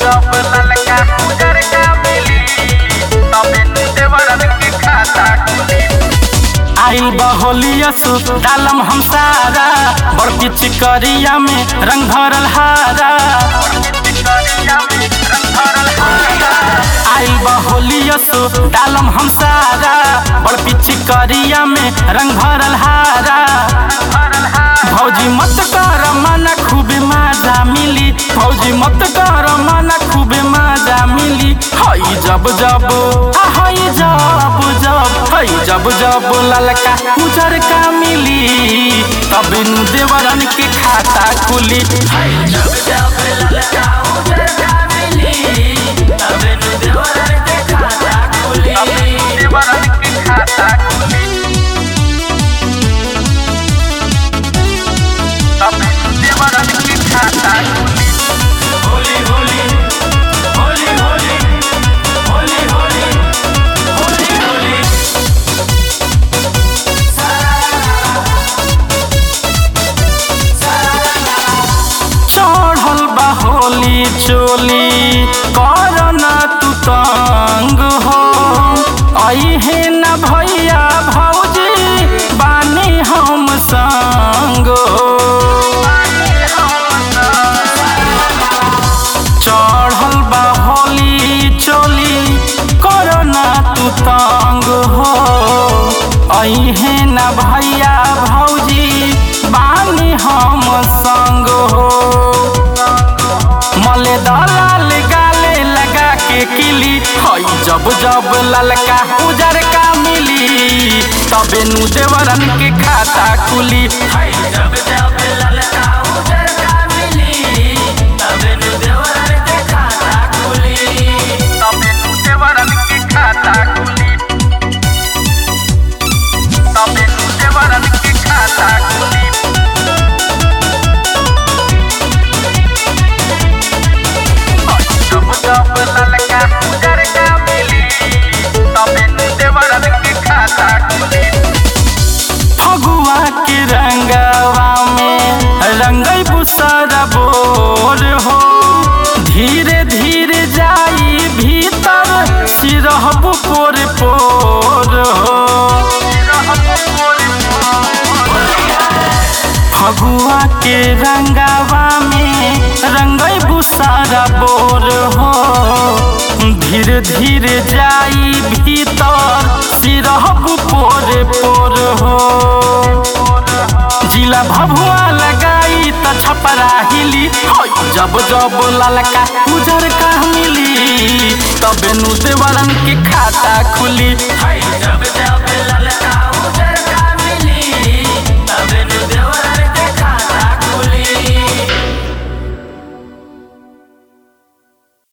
जब ललका उजर का मिली तबे देवरन के खाता खुली आइल बहोलियस डालम हम सारा बड़की चिकरिया में रंग भरल हारा चिकरिया में रंग भरल हारा आइल बहोलियस डालम हम सारा बड़की चिकरिया में रंग भरल हारा भरल हारा भौजी मत कर मना खूबे मजा मिली भौजी मत कर मना खूबे मजा मिली हई जब जब आ हई जब जब हई जब जब ललका उजर का मिली तब नु देवरन के खाता खुली हई जब जब ललका उजर का मिली तब नु देवरन के खाता खुली देवरन के खाता खुली तबे देवरन के खाता खुली होली होली होली होली होली होली होली होली चढ़ल बा होली चोली करना तू तंग हो अहे न भैया भौजी बानी हम संग हो चढ़ल बा होली चोली करना तू तंग हो अहे न भैया भौजी बानी हम संग हो मले दलाल गाले लगा के किली हई जब जब ललका उजर का मिली तबे नु देवरन के खाता खुली हई जब जब ललका उजर का मिली तबे नु देवरन के खाता खुली तबे देवरन के खाता खुली तबे देवरन के खाता खुली जब जब ललका उजर का मिली तबे देवरन के खाता खुली फगुआ के रंगवा में रंगई बुसरा बोर हो धीरे धीरे जाई भीतर सिरहबु पोर पोर हो फगुआ के रंगवा में रंगई बुसारा बोर हो धीरे धीरे जाई भीतर सिरहबु पोर पोर हो जिला भभुआ लगाई त छपरा हिली हई जब जब ललका उजर का मिली तबे नु देवरन के खाता खुली हई जब जब ललका